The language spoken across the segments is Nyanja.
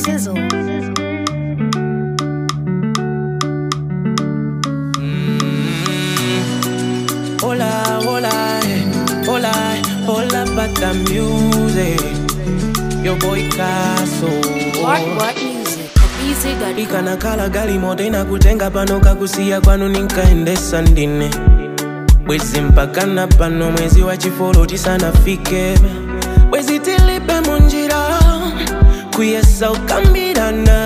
Sizzle. Hola, hola, eh, hola, eh, hola, bata music. Your boy Kaso. What What Music. Easy.com. ikanakhala gali moto inakutenga pano kakusiya kwanu ninkaendesa ndine bwezi mpakana pano mwezi wa chifolo tisanafike bwezi tilipe munjira kuyesa ukambirana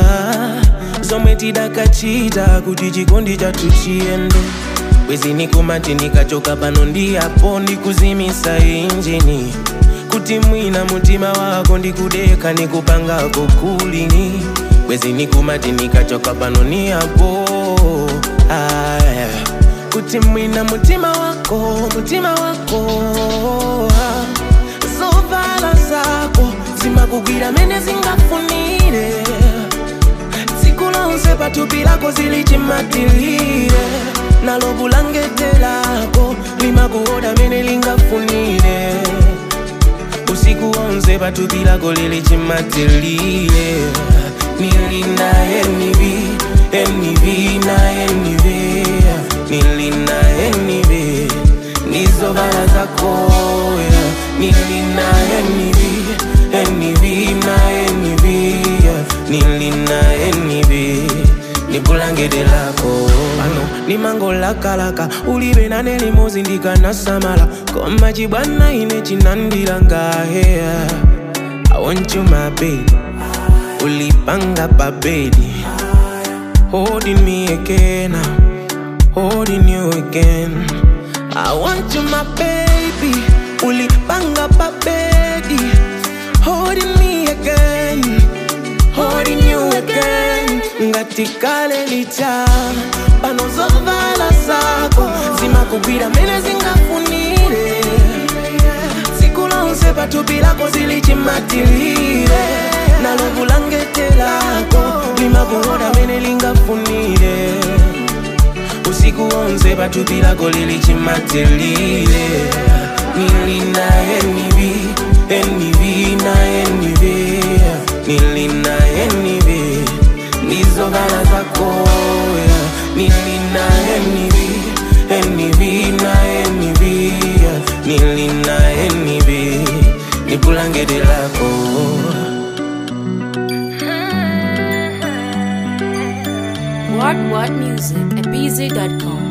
zomwe tidakachita kuti chikondi chathu chiyende bwezi nikumati nikachoka pano ndiyapo ndikuzimisa injini kuti mwina mutima wako ndikudeka nikupangako kulini bwezi nikumati nikachoka pano niyapo aya kuti mwina mutima wako mutima wako ah. zovala zako zimakugwira mene zingafunire tsiku lonse pathupi lako zilichimatilire nalo bulangete lako limakuoda mene lingafunire usiku wonse pathupi lako lilichimatilire nilina enivi enivi na enivi nilina enivi nizovala zako yeah. nilina enivi enivi na enivi yeah. nilina enivi nibulangete lako pano nimangolakalaka ulibe nane limozi ndikanasamala koma chibwana ine chinandilangahe I want you my baby ulipanga pabedi holding me again holding you again I want you my baby ulipanga pabedi holding me again holding you again ngatikale licha pano zovala zako zimakugwira mene zingafunire tsiku lonse pathupi lako zilichimatilire nalo bulangete lako limakuoda mene lingafunire usiku wonse pathupi lako lilichimatilire nilina enivi enivi na enivi nilina enivi nizovala zako yeah. nilina enivi enivi na enivi yeah. nilina enivi nibulangete lako What What Music. Easy.com.